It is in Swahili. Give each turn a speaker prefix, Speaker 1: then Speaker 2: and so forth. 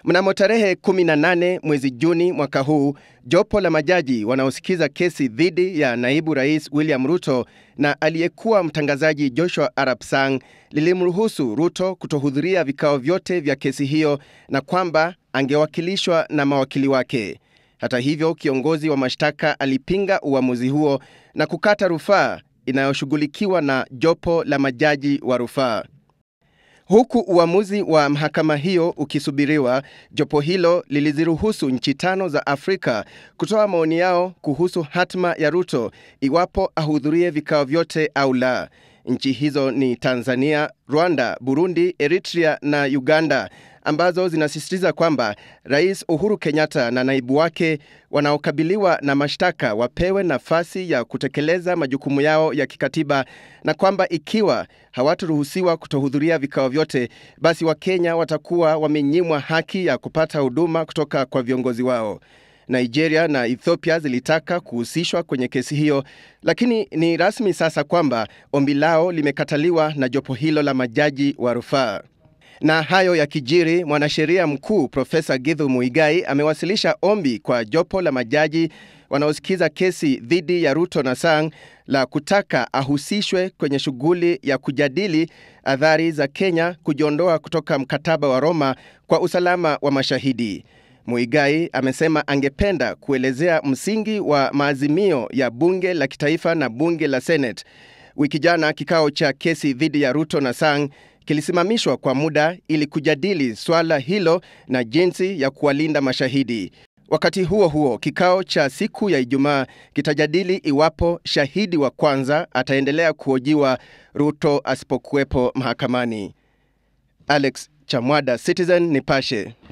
Speaker 1: Mnamo tarehe 18 mwezi Juni mwaka huu, jopo la majaji wanaosikiza kesi dhidi ya naibu rais William Ruto na aliyekuwa mtangazaji Joshua Arap Sang lilimruhusu Ruto kutohudhuria vikao vyote vya kesi hiyo na kwamba angewakilishwa na mawakili wake. Hata hivyo, kiongozi wa mashtaka alipinga uamuzi huo na kukata rufaa inayoshughulikiwa na jopo la majaji wa rufaa. Huku uamuzi wa mahakama hiyo ukisubiriwa, jopo hilo liliziruhusu nchi tano za Afrika kutoa maoni yao kuhusu hatma ya Ruto iwapo ahudhurie vikao vyote au la. Nchi hizo ni Tanzania, Rwanda, Burundi, Eritrea na Uganda ambazo zinasisitiza kwamba Rais Uhuru Kenyatta na naibu wake wanaokabiliwa na mashtaka wapewe nafasi ya kutekeleza majukumu yao ya kikatiba na kwamba ikiwa hawataruhusiwa kutohudhuria vikao vyote, basi Wakenya watakuwa wamenyimwa haki ya kupata huduma kutoka kwa viongozi wao. Nigeria na Ethiopia zilitaka kuhusishwa kwenye kesi hiyo, lakini ni rasmi sasa kwamba ombi lao limekataliwa na jopo hilo la majaji wa rufaa. Na hayo ya kijiri, mwanasheria mkuu Profesa Githu Muigai amewasilisha ombi kwa jopo la majaji wanaosikiza kesi dhidi ya Ruto na Sang la kutaka ahusishwe kwenye shughuli ya kujadili athari za Kenya kujiondoa kutoka mkataba wa Roma kwa usalama wa mashahidi. Muigai amesema angependa kuelezea msingi wa maazimio ya bunge la kitaifa na bunge la Senate. Wiki jana kikao cha kesi dhidi ya Ruto na Sang kilisimamishwa kwa muda ili kujadili swala hilo na jinsi ya kuwalinda mashahidi. Wakati huo huo, kikao cha siku ya Ijumaa kitajadili iwapo shahidi wa kwanza ataendelea kuhojiwa Ruto asipokuwepo mahakamani. Alex Chamwada, Citizen Nipashe.